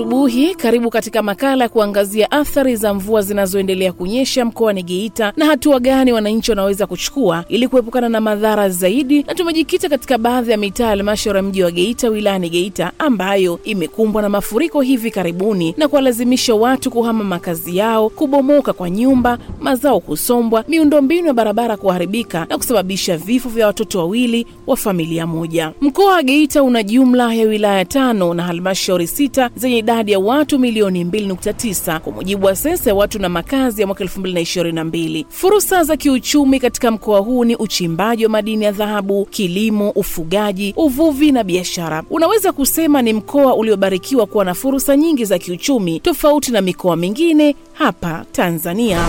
asubuhi. Karibu katika makala ya kuangazia athari za mvua zinazoendelea kunyesha mkoani Geita na hatua gani wananchi wanaweza kuchukua ili kuepukana na madhara zaidi, na tumejikita katika baadhi ya mitaa ya halmashauri ya mji wa Geita wilayani Geita ambayo imekumbwa na mafuriko hivi karibuni na kuwalazimisha watu kuhama makazi yao, kubomoka kwa nyumba, mazao kusombwa, miundombinu ya barabara kuharibika na kusababisha vifo vya watoto wawili wa familia moja. Mkoa wa Geita una jumla ya wilaya tano na halmashauri sita zenye idadi ya watu milioni 2.9 kwa mujibu wa sensa ya watu na makazi ya mwaka 2022. Fursa za kiuchumi katika mkoa huu ni uchimbaji wa madini ya dhahabu, kilimo, ufugaji, uvuvi na biashara. Unaweza kusema ni mkoa uliobarikiwa kuwa na fursa nyingi za kiuchumi tofauti na mikoa mingine hapa Tanzania.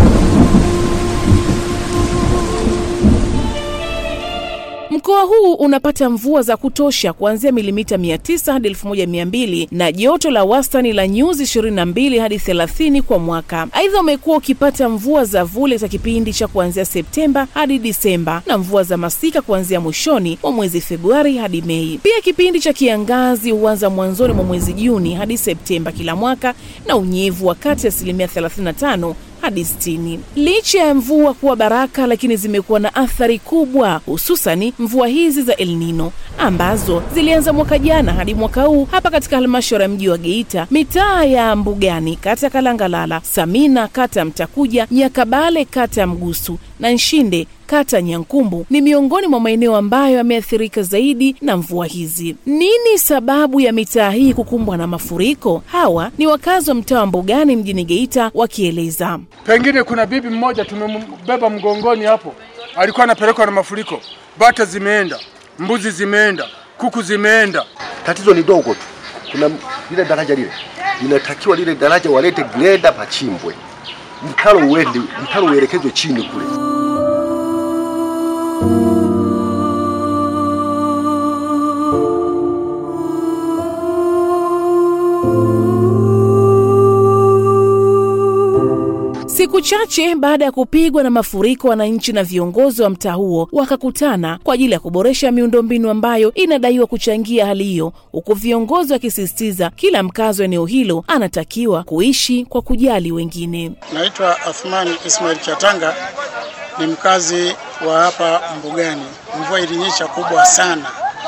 Mkoa huu unapata mvua za kutosha kuanzia milimita 900 hadi 1200 na joto la wastani la nyuzi 22 hadi 30 kwa mwaka. Aidha, umekuwa ukipata mvua za vule za kipindi cha kuanzia Septemba hadi Disemba na mvua za masika kuanzia mwishoni mwa mwezi Februari hadi Mei. Pia kipindi cha kiangazi huanza mwanzoni mwa mwezi Juni hadi Septemba kila mwaka na unyevu wa kati ya asilimia 35 hadi 60. Licha ya mvua kuwa baraka, lakini zimekuwa na athari kubwa, hususani mvua hizi za El Nino ambazo zilianza mwaka jana hadi mwaka huu hapa katika halmashauri ya mji wa Geita, mitaa ya Mbugani kata ya Kalangalala, Samina kata ya Mtakuja, Nyakabale kata ya Mgusu na Nshinde kata Nyankumbu ni miongoni mwa maeneo ambayo yameathirika zaidi na mvua hizi. Nini sababu ya mitaa hii kukumbwa na mafuriko? Hawa ni wakazi wa mtaa wa Mbugani mjini Geita wakieleza. Pengine kuna bibi mmoja tumembeba mgongoni hapo, alikuwa anapelekwa na mafuriko, bata zimeenda, mbuzi zimeenda, kuku zimeenda. Tatizo ni dogo tu, kuna lile daraja lile linatakiwa lile daraja walete greda pachimbwe, mtaro uende, mtaro uelekezwe chini kule. Siku chache baada ya kupigwa na mafuriko, wananchi na viongozi wa mtaa huo wakakutana kwa ajili ya kuboresha miundombinu ambayo inadaiwa kuchangia hali hiyo, huku viongozi wakisisitiza kila mkazi wa eneo hilo anatakiwa kuishi kwa kujali wengine. Naitwa Athmani Ismail Chatanga, ni mkazi wa hapa Mbugani. Mvua ilinyesha kubwa sana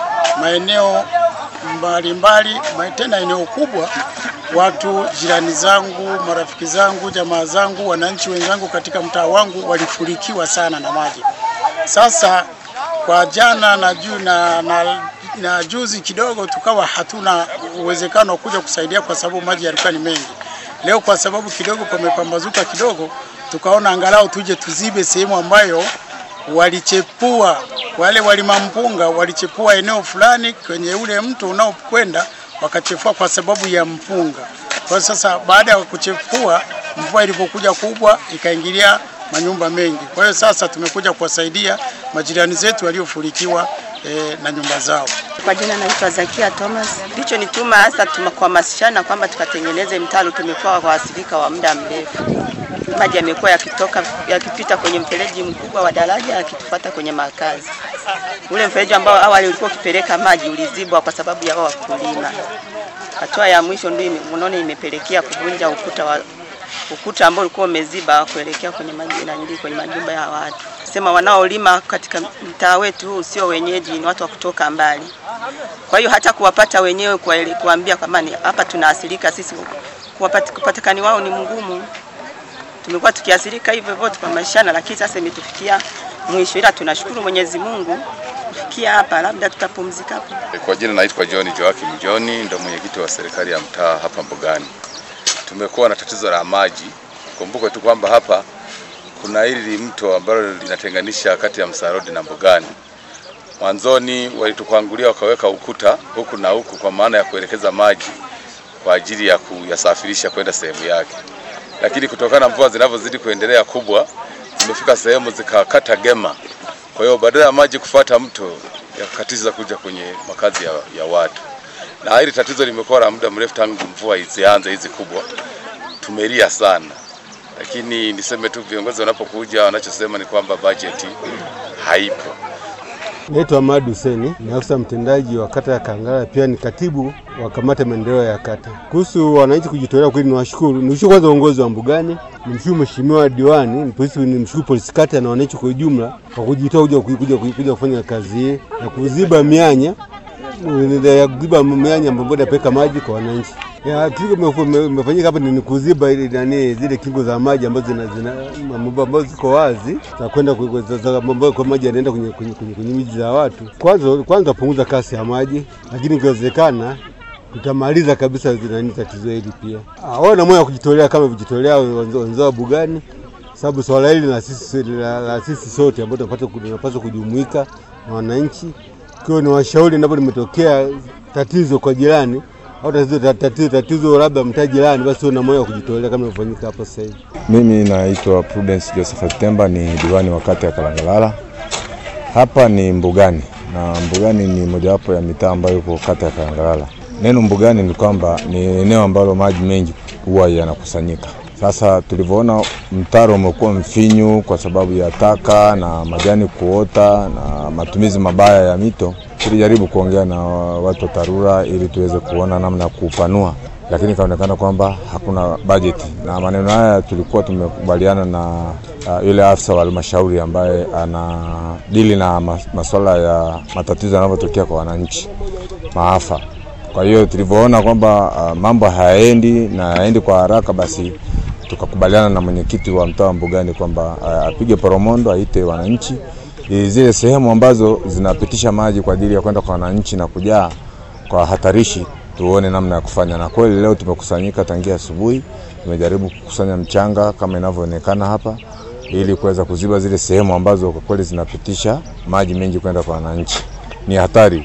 maeneo mbalimbali, tena eneo kubwa watu jirani zangu, marafiki zangu, jamaa zangu, wananchi wenzangu katika mtaa wangu walifurikiwa sana na maji. Sasa kwa jana na, ju, na, na, na juzi kidogo tukawa hatuna uwezekano wa kuja kusaidia kwa sababu maji yalikuwa ni mengi. Leo kwa sababu kidogo pamepambazuka kidogo, tukaona angalau tuje tuzibe sehemu ambayo walichepua wale walimampunga walichepua eneo fulani kwenye ule mto unaokwenda wakachefua kwa sababu ya mpunga. Kwa sasa baada ya kuchefua, mvua ilipokuja kubwa ikaingilia manyumba mengi. Kwa hiyo sasa tumekuja kuwasaidia majirani zetu waliofurikiwa e, na nyumba zao. Kwa jina naitwa Zakia Thomas. Ndicho nituma hasa kuhamasishana kwamba tukatengeneze mtaro. Tumekuwa waathirika wa muda mrefu, maji yamekuwa yakitoka yakipita kwenye mfereji mkubwa wa daraja yakitufuata kwenye makazi. Ule mfereji ambao awali ulikuwa ukipeleka maji ulizibwa kwa sababu ya wakulima. Hatua ya mwisho ndio unaona imepelekea kuvunja ukuta wa ukuta ambao ulikuwa umeziba kuelekea kwenye majina kwenye majumba ya watu. Sema wanaolima katika mtaa wetu huu sio wenyeji, ni watu wa kutoka mbali. Kwa hiyo hata kuwapata wenyewe kuambia kwamba hapa tunaathirika sisi, kupatikani wao ni mgumu. Tumekuwa tukiathirika hivyo hivyo tukahamashana, lakini sasa imetufikia mwisho, ila tunashukuru Mwenyezi Mungu kufikia hapa, labda tutapumzika hapo. Kwa jina naitwa John Joakim John, ndo mwenyekiti wa serikali ya mtaa hapa Mbugani. Tumekuwa na tatizo la maji. Kumbuke tu kwamba hapa kuna hili mto ambalo linatenganisha kati ya Msarodi na Mbugani. Mwanzoni walitupangulia wakaweka ukuta huku na huku, kwa maana ya kuelekeza maji kwa ajili ya kuyasafirisha kwenda sehemu yake, lakini kutokana na mvua zinavyozidi kuendelea kubwa, zimefika sehemu zikakata gema. Kwa hiyo badala ya maji kufuata mto yakakatiza kuja kwenye makazi ya, ya watu, na hili tatizo limekuwa la muda mrefu tangu mvua zianze hizi kubwa. Tumelia sana, lakini niseme tu viongozi wanapokuja wanachosema ni kwamba bajeti haipo. Naitwa Ahmad Huseni, ni afisa mtendaji wa kata ya Kangala, pia ni katibu wa kamati ya maendeleo ya kata. Kuhusu wananchi kujitolea, kweli niwashukuru, nimshukuru kwanza uongozi wa mbugani, nimshukuru mheshimiwa diwani, ni polisi, nimshukuru polisi kata na wananchi kwa ujumla kwa kujitoa kuja, kuja, kuja, kuja kufanya kazi hii na kuziba mianya ya kuziba mianya ambayo inapeleka maji kwa wananchi. Ya, kitu kimefu- imefanyika hapa ni kuziba ile nani zile kingo za maji ambazo zina, zina ambazo ziko wazi za kwenda ku- ku- za- za- ambazo kwa maji yanaenda kwenye, kwenye, kwenye, kwenye miji za watu. Kwanza kwanza punguza kasi ya maji, lakini ikiwezekana tutamaliza kabisa nani tatizo hili pia. Ah, wao na moyo wa kujitolea kama vijitolea wenzo- wenzao wa Bugani, sababu swala hili la sisi la, la sisi sote ambao tunapaswa tunapaswa kujumuika na wananchi. Kwa hiyo ni washauri endapo limetokea tatizo kwa jirani au tatizo, tatizo, tatizo labda mtaa jirani, basi uwe na moyo wa kujitolea kama ilivyofanyika hapa sasa hivi. Mimi naitwa Prudence Josephat Temba, ni diwani wa kata ya Kalangalala. Hapa ni Mbugani na Mbugani ni mojawapo ya mitaa ambayo iko kata ya Kalangalala. Neno Mbugani ni kwamba ni eneo ambalo maji mengi huwa yanakusanyika. Sasa tulivyoona mtaro umekuwa mfinyu kwa sababu ya taka na majani kuota na matumizi mabaya ya mito, tulijaribu kuongea na watu wa TARURA ili tuweze kuona namna ya kuupanua lakini ikaonekana kwamba hakuna bajeti, na maneno haya tulikuwa tumekubaliana na uh, yule afisa wa halmashauri ambaye anadili na mas- masuala ya matatizo yanavyotokea kwa wananchi, maafa. Kwa hiyo tulivyoona kwamba uh, mambo hayaendi na hayaendi kwa haraka, basi tukakubaliana na mwenyekiti wa mtaa wa Mbugani kwamba uh, apige poromondo, aite wananchi ili zile sehemu ambazo zinapitisha maji kwa ajili ya kwenda kwa wananchi na kujaa kwa hatarishi tuone namna ya kufanya. Na kweli leo tumekusanyika tangia asubuhi, tumejaribu kukusanya mchanga kama inavyoonekana hapa, ili kuweza kuziba zile sehemu ambazo kwa kweli zinapitisha maji mengi kwenda kwa wananchi. Ni hatari,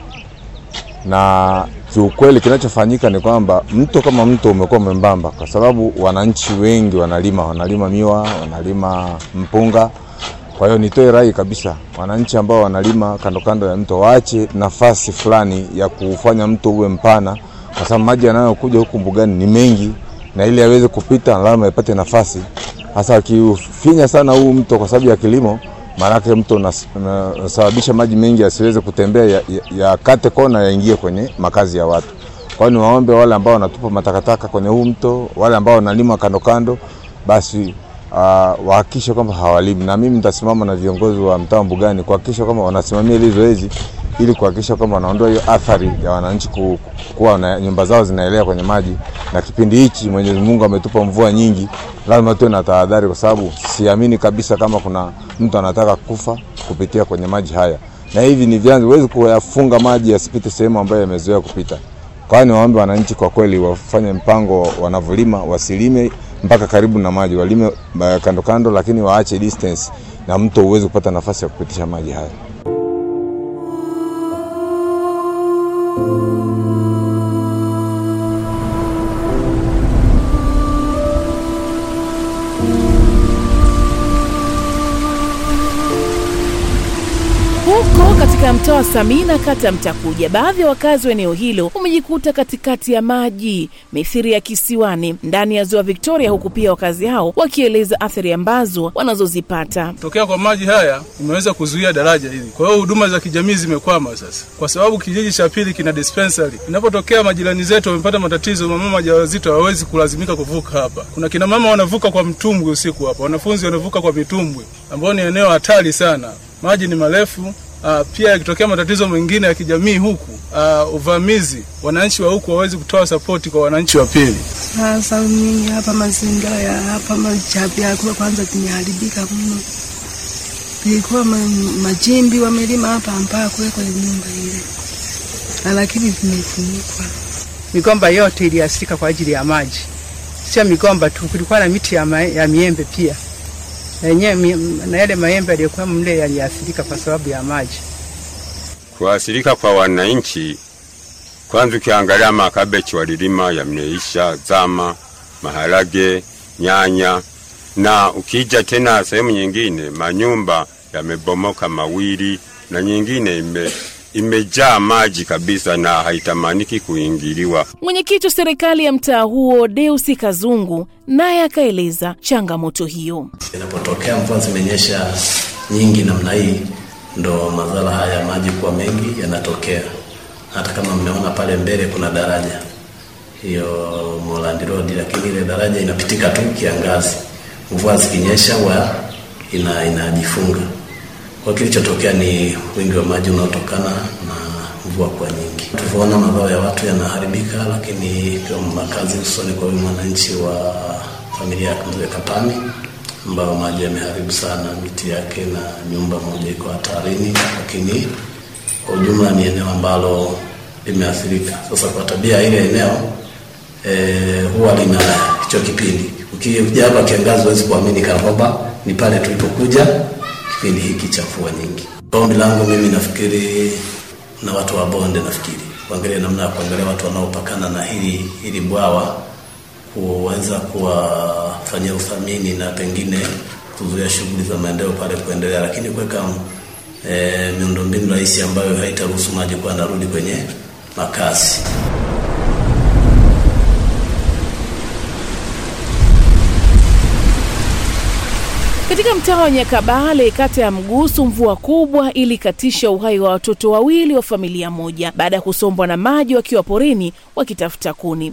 na kiukweli kinachofanyika ni kwamba mto kama mto umekuwa mwembamba, kwa sababu wananchi wengi wanalima, wanalima miwa, wanalima mpunga. Kwa hiyo nitoe rai kabisa, wananchi ambao wanalima kando kando ya mto waache nafasi fulani ya kufanya mto uwe mpana, kwa sababu maji yanayokuja huku mbugani ni mengi, na ili yaweze kupita lazima ipate nafasi. Hasa akiufinya sana huu mto kwa sababu ya kilimo, maanake mto unas- unasababisha maji mengi yasiweze kutembea, yakate ya, yakate kona yaingie kwenye makazi ya watu. Kwa hiyo niwaombe wale ambao wanatupa matakataka kwenye huu mto, wale ambao wanalima kando kando, basi uh, wahakikishe kwamba hawalimi, na mimi nitasimama na viongozi wa mtaa wa Mbugani kuhakikisha kwamba wanasimamia hili zoezi ili kuhakikisha kwamba wanaondoa hiyo athari ya wananchi ku- kuwa na nyumba zao zinaelea kwenye maji. Na kipindi hichi Mwenyezi Mungu ametupa mvua nyingi, lazima tuwe na tahadhari, kwa sababu siamini kabisa kama kuna mtu anataka kufa kupitia kwenye maji haya, na hivi ni vyanzo, huwezi kuyafunga maji yasipite sehemu ambayo yamezoea kupita. Kwa hiyo niwaombe wananchi kwa kweli wafanye mpango wanavyolima, wasilime mpaka karibu na maji, walime uh, kando kando, lakini waache distance na mto uweze kupata nafasi ya kupitisha maji haya. Huko katika mtaa wa Samina, kata ya Mtakuja, baadhi ya wakazi wa eneo hilo wamejikuta katikati ya maji mithiri ya kisiwani ndani ya ziwa Victoria, huku pia wakazi hao wakieleza athari ambazo wanazozipata. Tokea kwa maji haya imeweza kuzuia daraja hili, kwa hiyo huduma za kijamii zimekwama sasa, kwa sababu kijiji cha pili kina dispensary. Inapotokea majirani zetu wamepata matatizo, mamama wajawazito hawawezi kulazimika kuvuka hapa. Kuna kina mama wanavuka kwa mtumbwi usiku hapa, wanafunzi wanavuka kwa mitumbwi, ambao ni eneo hatari sana. Maji ni marefu. Uh, pia yakitokea matatizo mengine ya kijamii huku, uh, uvamizi, wananchi wa huku hawawezi kutoa sapoti kwa wananchi wa pili. Sasa mimi hapa mazingira ya hapa machapi yako kwanza vimeharibika mno. Vilikuwa ma, majimbi wamelima hapa mpaka kuwekwa nyumba ile, Na lakini vimefunikwa. Migomba yote iliathirika kwa ajili ya maji, sio migomba tu, kulikuwa na miti ya, ma, ya miembe pia na yenyewe mi- na yale maembe yaliyokuwa mle yaliathirika kwa sababu ya maji. Kuathirika kwa wananchi, kwanza ukiangalia makabechi walilima yameisha zama, maharage, nyanya, na ukija tena sehemu nyingine manyumba yamebomoka mawili na nyingine ime, imejaa maji kabisa na haitamaniki kuingiliwa. Mwenyekiti wa serikali ya mtaa huo Deusi Kazungu naye akaeleza changamoto hiyo. Inapotokea mvua zimenyesha nyingi namna hii, ndo madhara haya ya maji kuwa mengi yanatokea. Hata kama mmeona pale mbele kuna daraja hiyo Moreland Road, lakini ile daraja inapitika tu kiangazi, mvua zikinyesha huwa ina inajifunga. Kwa kilichotokea ni wingi wa maji unaotokana na mvua kuwa nyingi. Tulivyoona mazao ya watu yanaharibika, lakini pia makazi, hususani kwa huyu mwananchi wa familia ya Mzee Kapani ambayo maji yameharibu sana miti yake na nyumba moja iko hatarini, lakini kwa ujumla ni eneo ambalo limeathirika. Sasa kwa tabia ya ile eneo e, huwa lina hicho kipindi. Ukija hapa kiangazi, huwezi kuamini kana kwamba ni pale tulipokuja kipindi hiki cha mvua nyingi. Ombi langu mimi nafikiri na watu wa bonde, nafikiri kuangalia namna ya kuangalia watu wanaopakana na hili hili bwawa kuweza kuwafanyia uthamini na pengine kuzuia shughuli za maendeleo pale kuendelea, lakini kuweka e, miundombinu rahisi ambayo haitaruhusu maji kuwa narudi kwenye makazi. Katika mtaa wa Nyakabale, kata ya Mgusu, mvua kubwa ilikatisha uhai wa watoto wawili wa familia moja baada ya kusombwa na maji wakiwa porini wakitafuta kuni.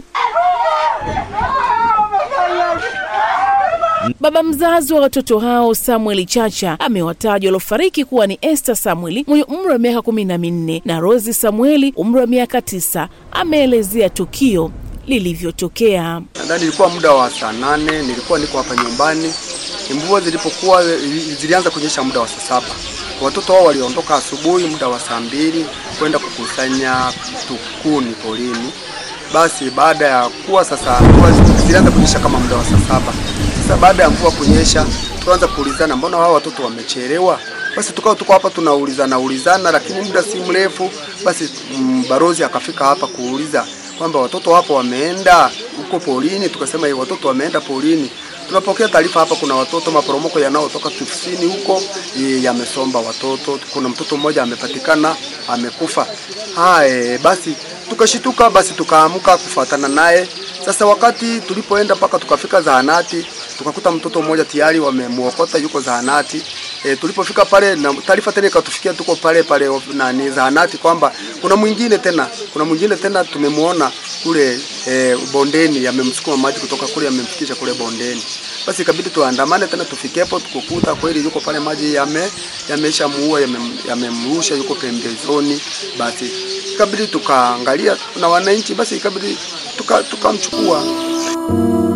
Baba mzazi wa watoto hao Samuel Chacha amewataja waliofariki kuwa ni Esther Samueli mwenye umri wa miaka kumi na minne na Rosi Samueli umri wa miaka tisa. Ameelezea tukio lilivyotokea. Nadhani ilikuwa muda wa saa nane, nilikuwa niko hapa nyumbani. Mvua zilipokuwa zilianza kunyesha muda wa saa saba. Watoto wao waliondoka asubuhi muda wa saa mbili kwenda kukusanya tukuni porini. Basi baada ya kuwa sasa mvua zilianza kunyesha kama muda wa saa saba. Sasa baada ya mvua kunyesha, tukaanza kuulizana, mbona hao watoto wamechelewa? Basi tukao tuko hapa tunaulizana ulizana, lakini muda si mrefu basi mm, barozi akafika hapa kuuliza kwamba watoto hapo wameenda huko porini. Tukasema hiyo watoto wameenda porini. Tunapokea taarifa hapa, kuna watoto maporomoko yanayotoka kusini huko yamesomba watoto. Kuna mtoto mmoja amepatikana amekufa. Haya, basi tukashituka, basi tukaamka kufuatana naye. Sasa wakati tulipoenda mpaka tukafika zahanati, tukakuta mtoto mmoja tayari wamemuokota yuko zahanati. E, tulipofika pale na taarifa tena ikatufikia, tuko pale pale nani zahanati kwamba kuna mwingine tena, kuna mwingine tena tumemuona kule e, bondeni, yamemsukuma maji kutoka kule yamemfikisha kule bondeni. Basi ikabidi tuandamane tena tufikepo, tukukuta kweli yuko pale, maji yame yamesha muua yamemrusha, yuko pembezoni. Basi ikabidi tukaangalia na wananchi, basi ikabidi tukamchukua tuka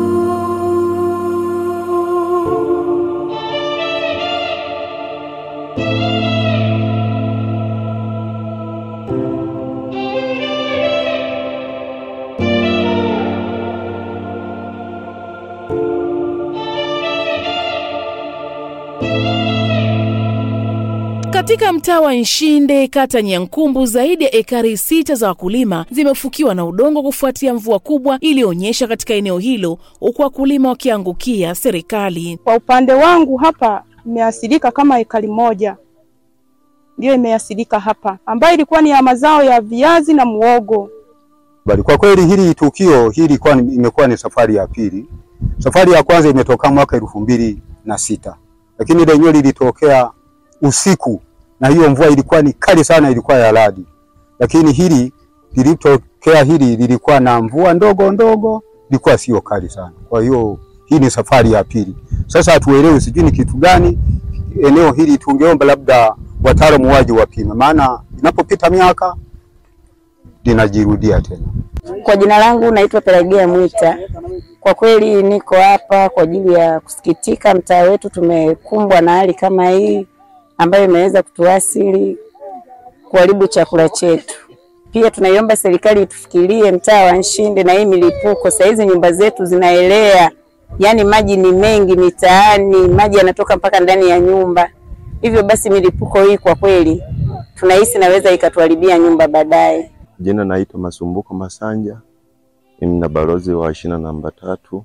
Katika mtaa wa Nshinde, kata Nyankumbu, zaidi ya ekari sita za wakulima zimefukiwa na udongo kufuatia mvua kubwa iliyoonyesha katika eneo hilo, huku wakulima wakiangukia serikali. Kwa upande wangu hapa imeathirika kama ekari moja ndiyo imeathirika hapa, ambayo ilikuwa ni ya mazao ya viazi na muogo. Bali kwa kweli hili tukio hili ilikuwa imekuwa ni safari ya pili. Safari ya kwanza imetoka mwaka elfu mbili na sita lakini lenyewe lilitokea usiku na hiyo mvua ilikuwa ni kali sana, ilikuwa ya radi. Lakini hili lilitokea, hili lilikuwa na mvua ndogo ndogo, ilikuwa sio kali sana. Kwa hiyo hii ni safari ya pili. Sasa hatuelewi sijui ni kitu gani eneo hili, tungeomba labda wataalamu waje wapime, maana inapopita miaka linajirudia tena. Kwa jina langu naitwa Pelagia Mwita. Kwa kweli niko hapa kwa ajili ya kusikitika, mtaa wetu tumekumbwa na hali kama hii ambayo imeweza kutuasili kuharibu chakula chetu. Pia tunaiomba serikali itufikirie mtaa wa Nshinde na hii milipuko. Saa hizi nyumba zetu zinaelea, yaani maji ni mengi mitaani, maji yanatoka mpaka ndani ya nyumba. Hivyo basi milipuko hii kwa kweli tunahisi naweza ikatuharibia nyumba baadaye. Jina naitwa Masumbuko Masanja, mimi na balozi wa shina namba tatu.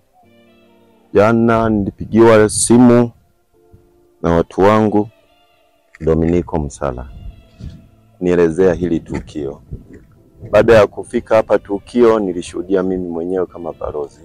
Jana nilipigiwa simu na watu wangu Dominiko Msala nielezea hili tukio. Baada ya kufika hapa tukio, nilishuhudia mimi mwenyewe kama balozi.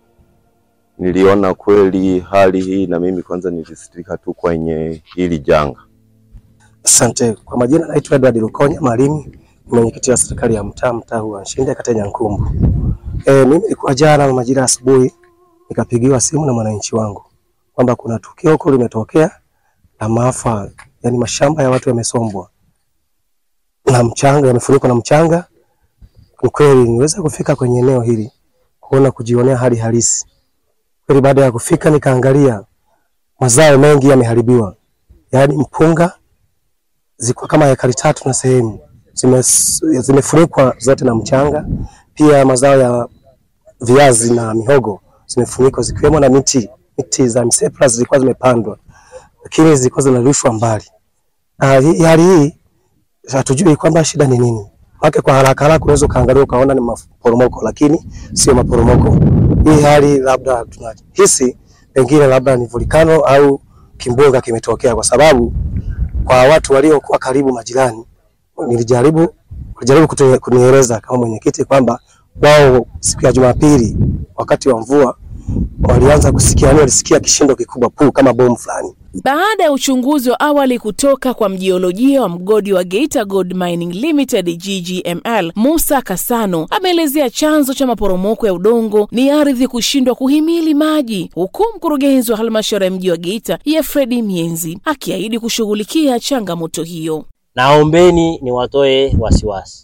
Niliona kweli hali hii, na mimi kwanza nilisitika tu kwenye hili janga. Asante. Kwa majina naitwa Edward Lukonya Malimi, ni mwenyekiti wa serikali ya mtaa mtaa huu wa Nshinde kata ya Nyankumbu. E, mimi nilikuwa jana majira ya asubuhi nikapigiwa simu na mwananchi wangu kwamba kuna tukio huko limetokea la maafa, yani mashamba ya watu yamesombwa na mchanga, yamefunikwa na mchanga. Ni kweli niweza kufika kwenye eneo hili kuona kujionea hali halisi. Kweli baada ya kufika nikaangalia mazao mengi yameharibiwa, yaani mpunga zilikuwa kama ekari tatu na sehemu zime- zimefunikwa zote na mchanga. Pia mazao ya viazi na mihogo zimefunikwa zikiwemo na miti miti za msepla zilikuwa zimepandwa, lakini zilikuwa zinarushwa mbali. Na hii- hali hii hatujui kwamba shida ni nini. Maana kwa haraka haraka unaweza ukaangalia ukaona ni maporomoko, lakini sio maporomoko. Hii hali labda tunahisi pengine labda ni volkano au kimbunga kimetokea, kwa sababu kwa watu waliokuwa karibu majirani, nilijaribu walijaribu kutu- kunieleza kama mwenyekiti kwamba wao siku ya Jumapili wakati wa mvua walianza kusikia, yani walisikia kishindo kikubwa puu kama bomu fulani. Baada ya uchunguzi wa awali kutoka kwa mjiolojia wa mgodi wa Geita Gold Mining Limited GGML, Musa Kasano ameelezea chanzo cha maporomoko ya udongo ni ardhi kushindwa kuhimili maji, huku mkurugenzi wa halmashauri ya mji wa Geita Yefredi Mienzi akiahidi kushughulikia changamoto hiyo. Naombeni niwatoe wasiwasi.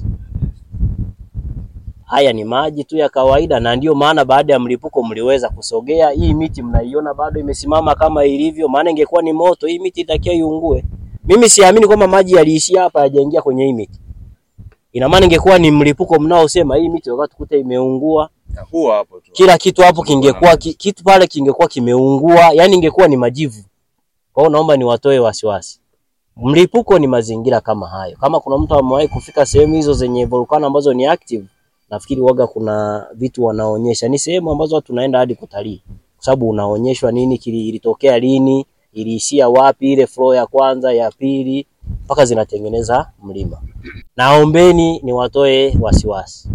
Haya ni maji tu ya kawaida, na ndiyo maana baada ya mlipuko mliweza kusogea. Hii miti mnaiona bado imesimama kama ilivyo, maana ingekuwa ni moto, hii miti itakia iungue. Mimi siamini kwamba maji yaliishia hapa hayajaingia kwenye hii miti. Ina maana ingekuwa ni mlipuko mnaosema hii miti wakati kuta imeungua, Huo hapo tu. kila kitu hapo kingekuwa ki, kitu pale kingekuwa kimeungua, yani ingekuwa ni majivu. Kwa hiyo naomba niwatoe wasiwasi. Mlipuko ni mazingira kama hayo. Kama kuna mtu amewahi kufika sehemu hizo zenye volkano ambazo ni active, nafikiri waga kuna vitu wanaonyesha. Ni sehemu ambazo watu tunaenda hadi kutalii, kwa sababu unaonyeshwa nini kili, ilitokea lini, iliishia wapi, ile flow ya kwanza, ya pili, mpaka zinatengeneza mlima. Naombeni niwatoe wasiwasi.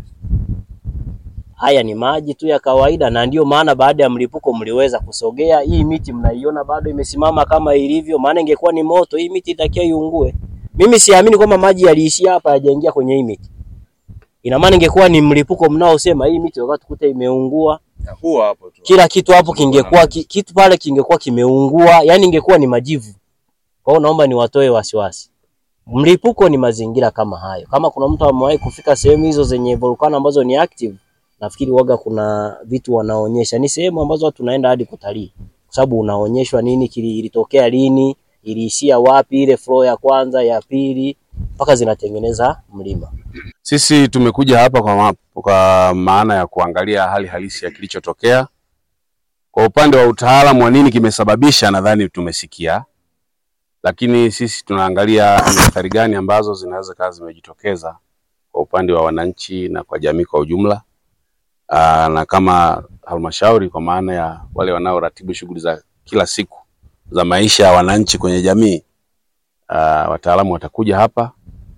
Haya ni maji tu ya kawaida, na ndiyo maana baada ya mlipuko mliweza kusogea. Hii miti mnaiona bado imesimama kama ilivyo, maana ingekuwa ni moto, hii miti itakia iungue. Mimi siamini kwamba maji yaliishia hapa hayajaingia kwenye hii miti. Ina maana ingekuwa ni mlipuko mnaosema hii miti wakati kuta imeungua, Huo hapo tu. kila kitu hapo kingekuwa ki, kitu pale kingekuwa kimeungua, yani ingekuwa ni majivu. Kwa hiyo naomba niwatoe wasiwasi. Mlipuko ni mazingira kama hayo. Kama kuna mtu amewahi kufika sehemu hizo zenye volkano ambazo ni active, nafikiri waga kuna vitu wanaonyesha. Ni sehemu ambazo watu tunaenda hadi kutalii, kwa sababu unaonyeshwa nini kili, ilitokea lini, iliishia wapi, ile flow ya kwanza, ya pili, mpaka zinatengeneza mlima. Sisi tumekuja hapa kwa, ma kwa maana ya kuangalia hali halisi ya kilichotokea. Kwa upande wa utaalamu wa nini kimesababisha, nadhani tumesikia, lakini sisi tunaangalia ni athari gani ambazo zinaweza kawa zimejitokeza kwa upande wa wananchi na kwa jamii kwa ujumla. Aa, na kama halmashauri kwa maana ya wale wanaoratibu shughuli za kila siku za maisha ya wananchi kwenye jamii, aa, wataalamu watakuja hapa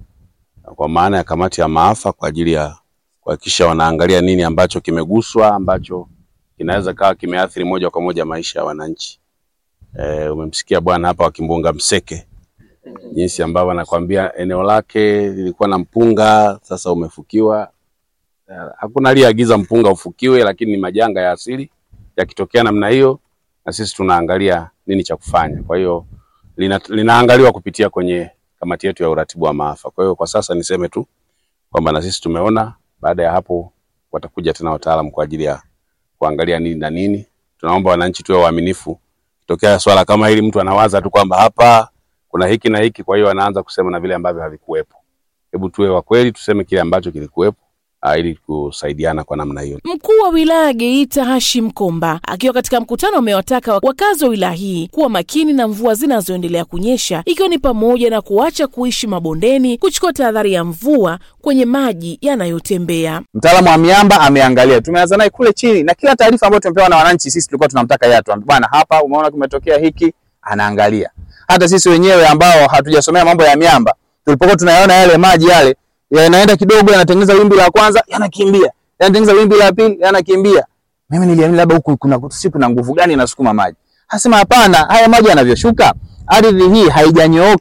kwa maana ya kamati ya maafa kwa ajili ya kuhakikisha wanaangalia nini ambacho kimeguswa ambacho kinaweza kawa kimeathiri moja kwa moja maisha ya wananchi. E, umemsikia bwana hapa wa Kimbunga Mseke jinsi ambavyo anakwambia eneo lake lilikuwa na mpunga, sasa umefukiwa. E, hakuna aliyeagiza mpunga ufukiwe, lakini ni majanga ya asili yakitokea namna hiyo, na sisi tunaangalia nini cha kufanya. Kwa hiyo lina, linaangaliwa kupitia kwenye kamati yetu ya uratibu wa maafa. Kwa hiyo kwa sasa niseme tu kwamba na sisi tumeona, baada ya hapo watakuja tena wataalamu kwa ajili ya kuangalia nini na nini. Tunaomba wananchi tuwe waaminifu. Kitokea swala kama hili, mtu anawaza tu kwamba hapa kuna hiki na hiki, kwa hiyo anaanza kusema na vile ambavyo havikuwepo. Hebu tuwe wa kweli, tuseme kile ambacho kilikuwepo ah, ili kusaidiana kwa namna hiyo. Mkuu wa wilaya ya Geita Hashim Komba akiwa katika mkutano amewataka wakazi wa wilaya hii kuwa makini na mvua zinazoendelea kunyesha ikiwa ni pamoja na kuacha kuishi mabondeni, kuchukua tahadhari ya mvua kwenye maji yanayotembea. Mtaalamu wa miamba ameangalia, tumeanza naye kule chini, na kila taarifa ambayo tumepewa na wananchi, sisi tulikuwa tunamtaka yeye atuambie, bwana, hapa umeona kumetokea hiki, anaangalia. Hata sisi wenyewe ambao hatujasomea mambo ya miamba, tulipokuwa tunayaona yale maji yale yanaenda kidogo, yanatengeneza wimbi la kwanza, yanakimbia, yanatengeneza wimbi la pili, yanakimbia. Mimi niliamini labda huku kuna si kuna nguvu gani inasukuma maji. Hasema hapana, haya maji yanavyoshuka, ardhi hii haijanyooka,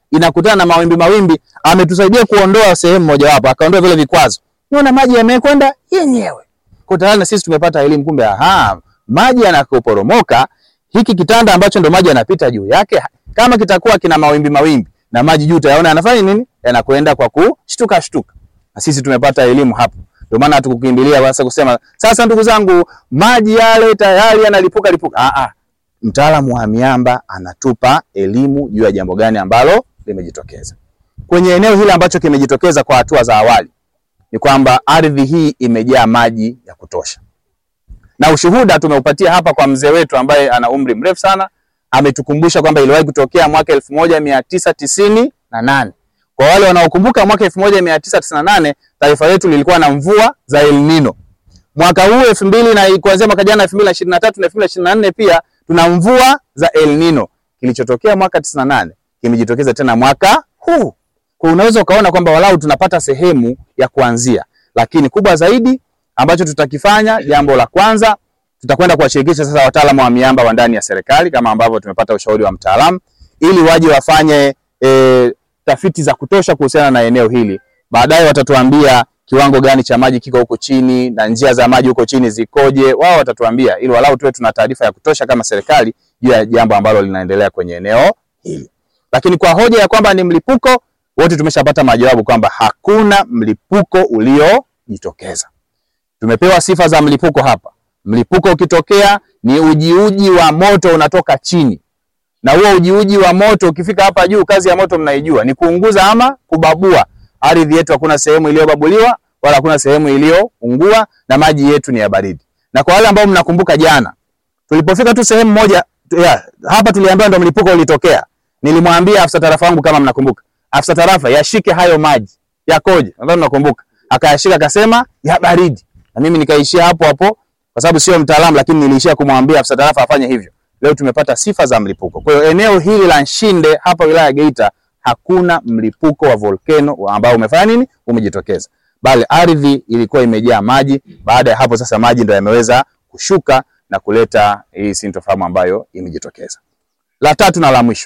inakutana na mawimbi mawimbi, ametusaidia kuondoa sehemu mojawapo, akaondoa vile vikwazo, unaona maji yamekwenda yenyewe. Kwa tayari na sisi tumepata elimu, kumbe aha, maji yanapoporomoka, hiki kitanda ambacho ndo maji yanapita juu yake, kama kitakuwa kina mawimbi mawimbi na maji juu, utayaona yanafanya nini? Yanakwenda kwa kushtuka shtuka. Na sisi tumepata elimu hapo, ndio maana hatukukimbilia sasa kusema sasa, ndugu zangu, maji yale tayari yanalipuka lipuka. Ah, ah, mtaalamu wa miamba anatupa elimu juu ya jambo gani ambalo limejitokeza kwenye eneo hili ambacho kimejitokeza kwa hatua za awali ni kwamba ardhi hii imejaa maji ya kutosha, na ushuhuda tumeupatia hapa kwa mzee wetu ambaye ana umri mrefu sana. Ametukumbusha kwamba iliwahi kutokea mwaka elfu moja mia tisa tisini na nane. Kwa wale wanaokumbuka mwaka elfu moja mia tisa tisini na nane taifa letu lilikuwa na mvua za El Nino. Mwaka huu elfu mbili na kuanzia mwaka jana elfu mbili na ishirini na tatu na elfu mbili na ishirini na nne pia tuna mvua za El Nino. Kilichotokea mwaka tisini na nane kimejitokeza tena mwaka huu. Kwa unaweza ukaona kwamba walau tunapata sehemu ya kuanzia, lakini kubwa zaidi ambacho tutakifanya, jambo la kwanza, tutakwenda kuwashirikisha sasa wataalamu wa miamba wa ndani ya serikali kama ambavyo tumepata ushauri wa mtaalamu, ili waje wafanye e, tafiti za kutosha kuhusiana na eneo hili. Baadaye watatuambia kiwango gani cha maji kiko huko chini na njia za maji huko chini zikoje, wao watatuambia, ili walau tuwe tuna taarifa ya kutosha kama serikali juu ya jambo ambalo linaendelea kwenye eneo hili. Lakini kwa hoja ya kwamba ni mlipuko wote tumeshapata majawabu kwamba hakuna mlipuko uliojitokeza. Tumepewa sifa za mlipuko hapa. Mlipuko ukitokea ni ujiuji wa moto unatoka chini, na huo ujiuji wa moto ukifika hapa juu, kazi ya moto mnaijua ni kuunguza ama kubabua. Ardhi yetu hakuna sehemu iliyobabuliwa wala hakuna sehemu iliyoungua, na maji yetu ni ya baridi. Na kwa wale ambao mnakumbuka jana tulipofika tu sehemu moja ya, hapa tuliambiwa ndo mlipuko ulitokea. Nilimwambia afisa tarafa wangu kama mnakumbuka afisa tarafa yashike hayo maji yakoje, nadhani nakumbuka. Akayashika akasema ya baridi, na mimi nikaishia hapo hapo, kwa sababu sio mtaalamu, lakini niliishia kumwambia afisa tarafa afanye hivyo. Leo tumepata sifa za mlipuko. Kwa hiyo eneo hili la Nshinde hapa wilaya ya Geita hakuna mlipuko wa volcano ambao umefanya nini, umejitokeza, bali ardhi ilikuwa imejaa maji. Baada ya hapo sasa maji ndio yameweza kushuka na kuleta hii sintofahamu ambayo imejitokeza. La tatu na la mwisho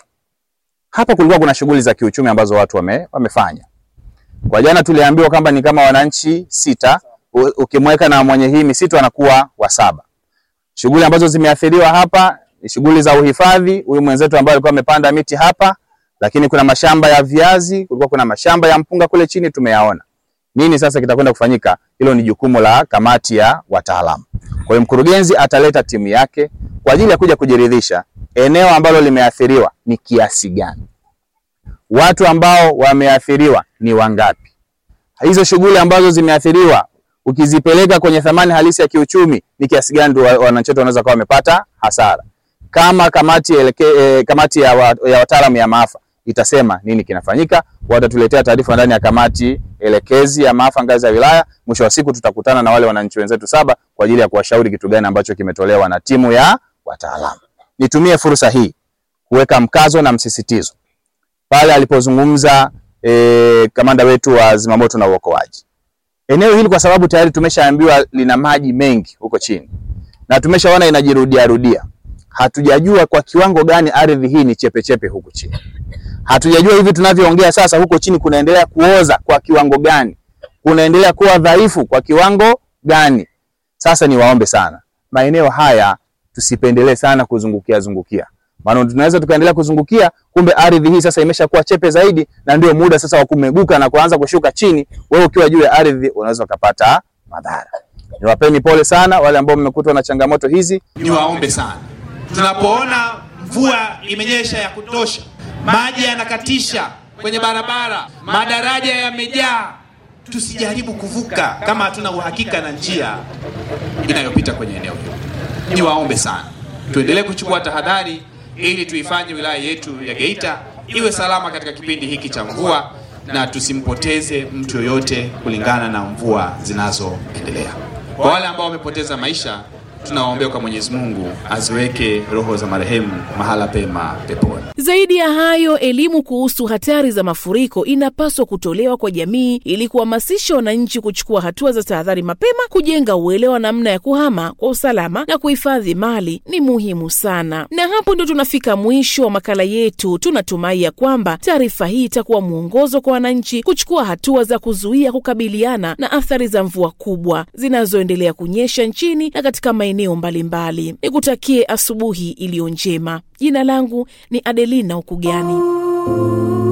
hapa kulikuwa kuna shughuli za kiuchumi ambazo watu wame, wamefanya. Kwa jana tuliambiwa kwamba ni kama wananchi sita, ukimweka na mwenye hii misitu anakuwa wa saba. Shughuli ambazo zimeathiriwa hapa ni shughuli za uhifadhi. Huyu mwenzetu ambaye alikuwa amepanda miti hapa, lakini kuna mashamba ya viazi, kulikuwa kuna mashamba ya mpunga kule chini tumeyaona. Nini sasa kitakwenda kufanyika? Hilo ni jukumu la kamati ya wataalamu. Kwa hiyo mkurugenzi ataleta timu yake kwa ajili ya kuja kujiridhisha eneo ambalo limeathiriwa ni kiasi gani, watu ambao wameathiriwa ni wangapi, hizo shughuli ambazo zimeathiriwa ukizipeleka kwenye thamani halisi ya kiuchumi ni kiasi gani wananchi wetu wanaweza kuwa wamepata hasara. Kama kamati, eleke, eh, kamati ya, wa, ya wataalamu ya maafa itasema nini kinafanyika, watatuletea taarifa ndani ya kamati elekezi ya maafa ngazi ya wilaya. Mwisho wa siku tutakutana na wale wananchi wenzetu saba kwa ajili ya kuwashauri kitu gani ambacho kimetolewa na timu ya wataalamu. Nitumie fursa hii kuweka mkazo na msisitizo pale alipozungumza e, kamanda wetu wa zimamoto na uokoaji. Eneo hili kwa sababu tayari tumeshaambiwa lina maji mengi huko chini na tumeshaona inajirudia rudia, hatujajua kwa kiwango gani ardhi hii ni chepechepe huko chini. Hatujajua hivi tunavyoongea sasa, huko chini kunaendelea kuoza kwa kiwango gani, kunaendelea kuwa dhaifu kwa kiwango gani. Sasa niwaombe sana, maeneo haya tusipendelee sana kuzungukia zungukia, maana tunaweza tukaendelea kuzungukia, kumbe ardhi hii sasa imeshakuwa chepe zaidi, na ndio muda sasa wa kumeguka na kuanza kushuka chini. Wewe ukiwa juu ya ardhi unaweza ukapata madhara. Niwapeni pole sana wale ambao mmekutwa na changamoto hizi. Niwaombe sana, tunapoona mvua imenyesha ya kutosha, maji yanakatisha kwenye barabara, madaraja yamejaa, tusijaribu kuvuka kama hatuna uhakika na njia inayopita kwenye eneo hilo. Niwaombe sana tuendelee kuchukua tahadhari ili tuifanye wilaya yetu ya Geita iwe salama katika kipindi hiki cha mvua na tusimpoteze mtu yoyote kulingana na mvua zinazoendelea. Kwa wale ambao wamepoteza maisha, tunawaombea kwa Mwenyezi Mungu aziweke roho za marehemu mahala pema peponi. Zaidi ya hayo, elimu kuhusu hatari za mafuriko inapaswa kutolewa kwa jamii ili kuhamasisha wananchi kuchukua hatua za tahadhari mapema. Kujenga uelewa namna ya kuhama kwa usalama na kuhifadhi mali ni muhimu sana. Na hapo ndo tunafika mwisho wa makala yetu. Tunatumai ya kwamba taarifa hii itakuwa mwongozo kwa wananchi kuchukua hatua za kuzuia kukabiliana na athari za mvua kubwa zinazoendelea kunyesha nchini na katika maeneo mbalimbali. Nikutakie asubuhi iliyo njema. Jina langu ni Adelina Ukugani.